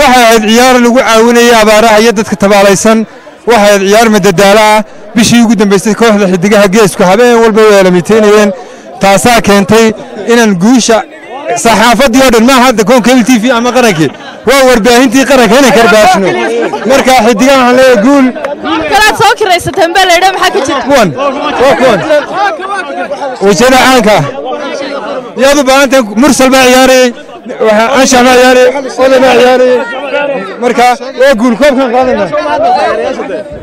waxay ahayd ciyaar lagu caawinayay abaaraha iyo dadka tabaalaysan waxay ahayd ciyaar madadaalo ah bishii ugu dambaysay kooxda xidigaha geesku habeen walba way aalamiiteynayeen taasaa keentay inaan guusha saxaafaddii oo dhan maaha hadda koon kebil t v ama qarankii waa warbaahintii qaranka inay karbaashno marka xidigaha waxaan leeyahay guul kalaad soo kiraysateen baa laydhaa maxaa ka jira kuwan waa kuwan wejada caanka ah yaad u baahantahay mursal baa ciyaarayey anshax baa ciyaarayey oday baa ciyaarayey marka waa guul koobkan qaadana